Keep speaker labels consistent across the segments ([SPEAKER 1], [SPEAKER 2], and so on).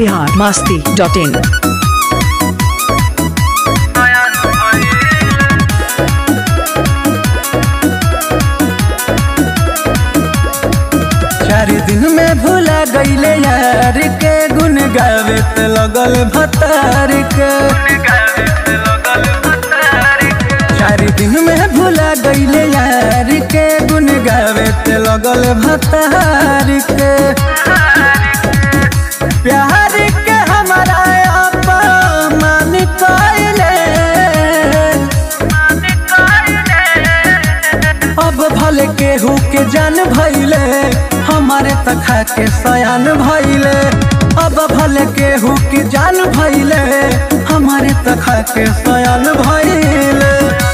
[SPEAKER 1] Bihar Masti dot in
[SPEAKER 2] चार दिन में भूला गईले यार के गुन गावे त लगल भतार के चार दिन में भूला गईले यार के गुन गावे त लगल भतार के प्यार के हमारा अपमान कइले अब भले केहू के जान भइले हमारे तखा के सयान भइले अब भले केहू के जान भइले हमारे तखा के सयान भइले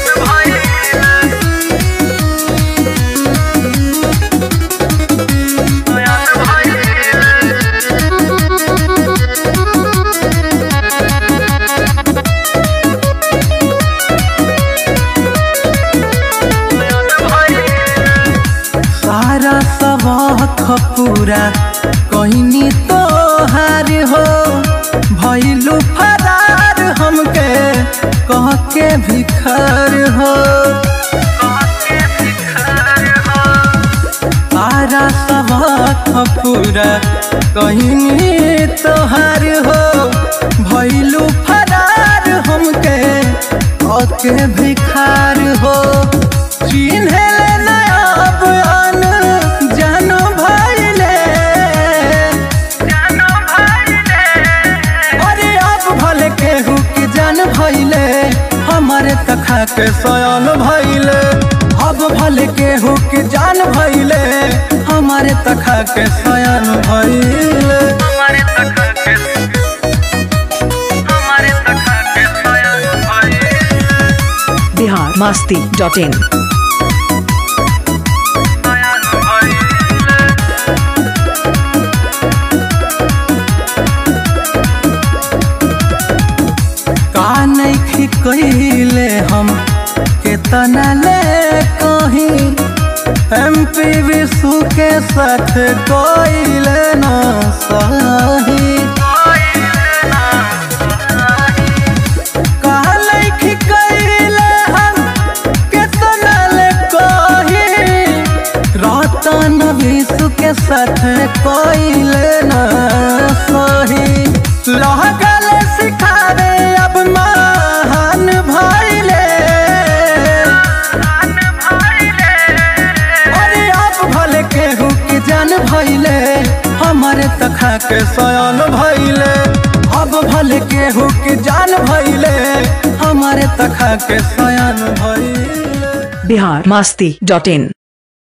[SPEAKER 2] सारा सबक पूरा कहनी तो हार हो भैलू फरार हमके कह के भिखार हो सारा सबक पूरा कहनी तो हार हो भैलू फरार हमके कह के भिखार हो चिन्हे अब अन जानो भइले अरे अब भले केहू के जान भइले हमारे तखा के सयान भइले अब भले केहू के जान भइले हमारे तखा के सयान भइले हमारे तखा के हमारे तखा के सयान भइले
[SPEAKER 1] बिहार मस्ती डॉट इन
[SPEAKER 2] का नहीं कहिले हम केतना ले कहीं एम पी विशु के साथ कोइले न सही का नहीं कहिले हम केतना ले कहीं रतन विशु के साथ कोइले न सही लगल सिखावे अब महान भइले अरे अब भले केहू के जान भइले हमारे तखा के सयान भइले अब भले केहू के जान भइले हमारे तखा के सयान भइले
[SPEAKER 1] बिहार मस्ती डॉट इन